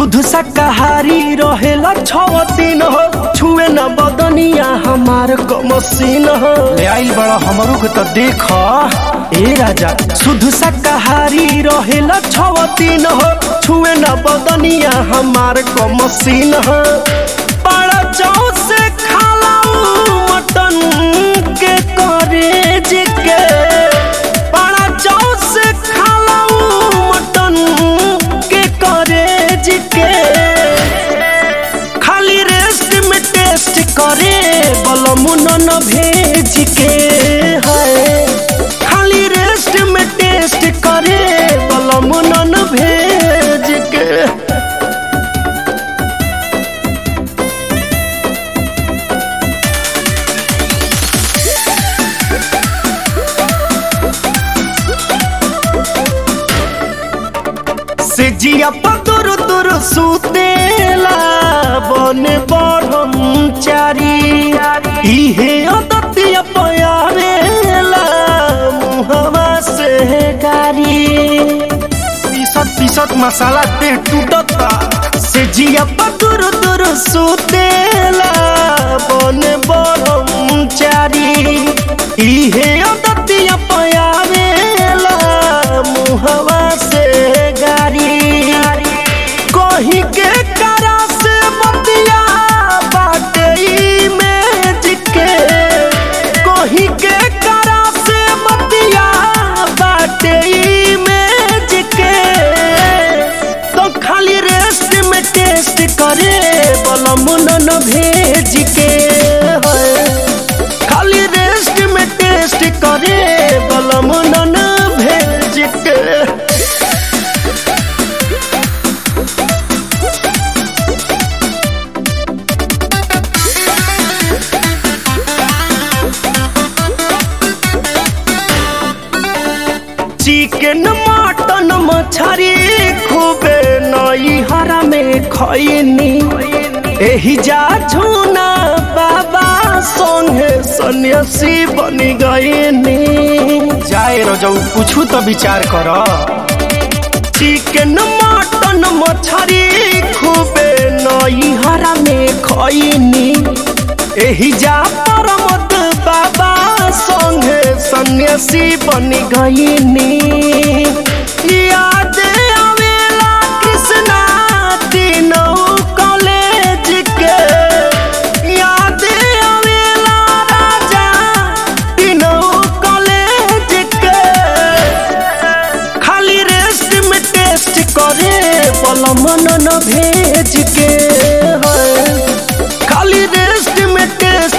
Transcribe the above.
शुद्ध शाकाहारी रहेला छव दिन हो छुए न बदनिया हमार कमसीन हो ले आइल बड़ा हमरो के त देख ए राजा शुद्ध शाकाहारी रहेला छव दिन हो छुए न बदनिया हमार कमसीन हो बड़ा चाव से खालाऊ मटन के करेज के बड़ा चाव से खालाऊ मटन के करेज के खाली रेस्ट में टेस्ट करे बलमुन न भेज के है खाली रेस्ट में टेस्ट करे बलमुन न भेज के से जिया पतुर तुर सुतेला बन ब्रह्मचारी इहे अदतिया पयारेला मुहवा से गारी पीसत पीसत मसाला ते टूटता से जिया पतुर तुर सुतेला बन ब्रह्मचारी इहे अदतिया पयारेला मुहवा से गारी कहीं के करा से बतिया बाटे इमेज के कहीं के करा से बतिया बाटे इमेज के तो खाली रेस्ट में टेस्ट करे बलमुन न भेज के है खाली रेस्ट में टेस्ट करे बलमुन न भेज के चिकन मटन मछरी खूबे नई हरा में खैनी एही जा झूना बाबा संगे सन्यासी बन गईनी जाए रजऊ कुछ तो विचार कर चिकन मटन मछरी खूबे नई हरा में खैनी एही जा परमत बाबा संगे सन्यासी बन गईनी याद आवेला कृष्णा तीनों कॉलेज के याद आवेला राजा तीनों कॉलेज के खाली रेस्ट में टेस्ट करे बलमन न भेज के है खाली रेस्ट में टेस्ट